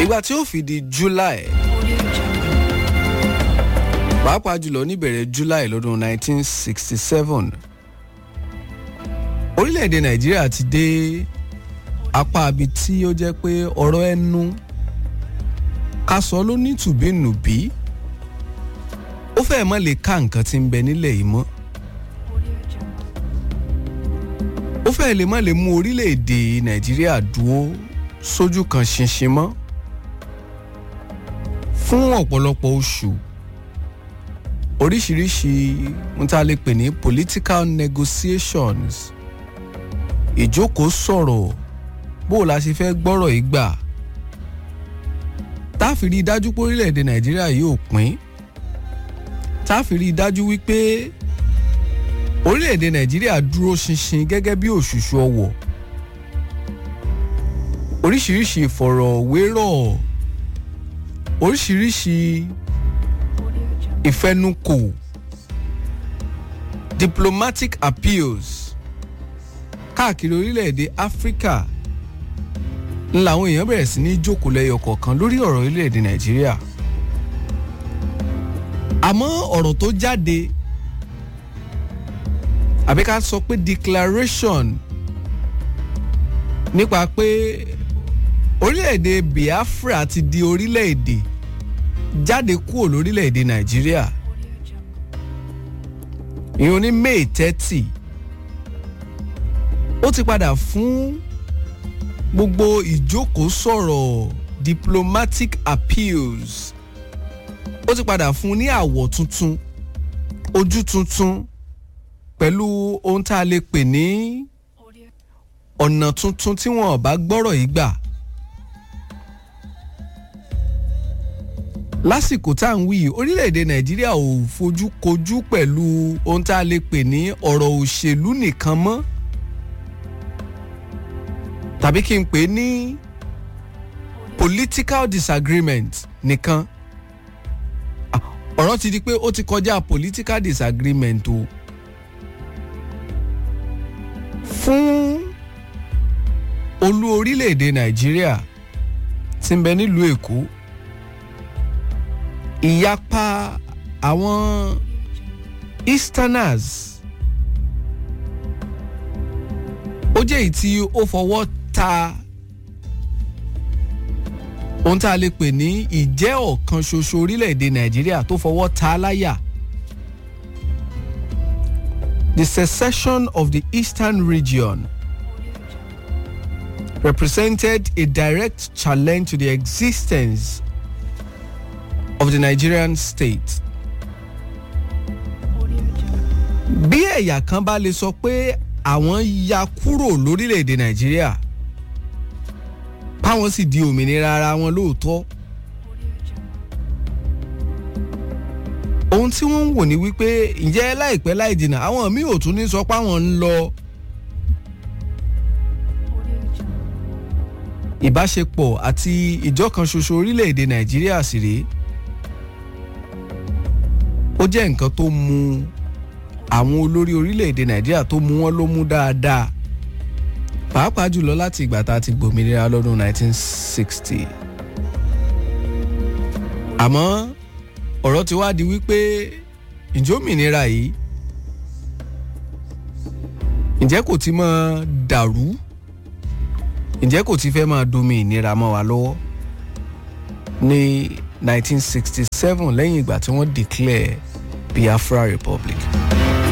ìgbà tí ó fi di july pàápàá jùlọ níbẹ̀rẹ̀ july lọ́dún 1967 orílẹ̀-èdè nàìjíríà ti dé apá abi tí ó jẹ́ pé ọ̀rọ̀ ẹnu ká sọ ló ní tùbínùbí ó fẹ́ẹ̀ mọ́ lè ká nǹkan tí ń bẹ nílẹ̀ yìí mọ́ ó fẹ́ẹ̀ lè má lè mú orílẹ̀-èdè nàìjíríà dúró sójú kan ṣinṣin mọ́ fún ọ̀pọ̀lọpọ̀ oṣù oríṣiríṣi ohun tá a lè pè ní political negotiations ìjókòó sọ̀rọ̀ bó o la ṣe fẹ́ gbọ́rọ̀ yìí gbà tá a fi rí i dájú pé orílẹ̀-èdè nàìjíríà yóò pín tá a fi rí i dájú wípé orílẹ̀-èdè nàìjíríà dúró ṣinṣin gẹ́gẹ́ bí òṣùṣù ọwọ̀ oríṣiríṣi ìfọ̀rọ̀wérọ̀ oríṣiríṣi ìfẹnukò diplomatic appeals káàkiri orílẹ̀-èdè áfíríkà ń làwọn èèyàn bẹ̀rẹ̀ sí ní jókòó lẹ́yọ kọ̀ọ̀kan lórí ọ̀rọ̀ orílẹ̀-èdè nàìjíríà àmọ́ ọ̀rọ̀ tó jáde àbí ká sọ pé declaration nípa pé orílẹ̀-èdè biafra ti di orílẹ̀-èdè jáde kúrò lórílẹ̀-èdè nàìjíríà ìyẹn ní may thirty ó ti padà fún gbogbo ìjókòó sọ̀rọ̀ diplomatic appeals ó ti padà fún ní àwọ̀ tuntun ojú tuntun pẹ̀lú ohun tá a lè pè ní ọ̀nà tuntun tí wọn ò bá gbọ́rọ̀ yìí gbà. lásìkò tá à ń wí orílẹ̀-èdè nàìjíríà ò fojú kojú pẹ̀lú ohun tá a lè pè ní ọ̀rọ̀ òṣèlú nìkan mọ́ tàbí kí n pè é ní political disagreement nìkan ọ̀rọ̀ ti di pé ó ti kọjá political disagreement o fún olú orílẹ̀-èdè nàìjíríà tí ń bẹ nílùú èkó ìyapa àwọn easterners ó jẹ́ èyí tí ó fọwọ́ ta ohun tá a lè pè ní ìjẹ́ ọ̀kan ṣoṣo orílẹ̀-èdè nàìjíríà tó fọwọ́ ta láyà. The secession of the eastern region represented a direct challenge to the existence of the Nigerian state. bí ẹ̀yà kan bá lè sọ pé àwọn ya kúrò lórílẹ̀‐èdè nàìjíríà páwọn sì di òmìnira ara wọn lóòótọ́ ohun tí wọ́n ń wò ní wípé ǹjẹ́ láìpẹ́ láì jìnnà àwọn míì ò tún ní sọ páwọn ń lọ ìbáṣepọ̀ àti ìjọkan ṣoṣo orílẹ̀‐èdè nàìjíríà sì rèé ó jẹ́ nǹkan tó mú àwọn olórí orílẹ̀‐èdè nàìjíríà tó mú wọn ló mú dáadáa pàápàá jùlọ láti ìgbà tá a ti gbòmìnira lọ́dún 1960 àmọ́ ọ̀rọ̀ ti wá di wípé ìjómìnira yìí ǹjẹ́ kò ti máa dàrú ǹjẹ́ kò ti fẹ́ máa domi ìnira mọ́ wa lọ́wọ́ ní 1967 lẹ́yìn ìgbà tí wọ́n declare Biafra Republic.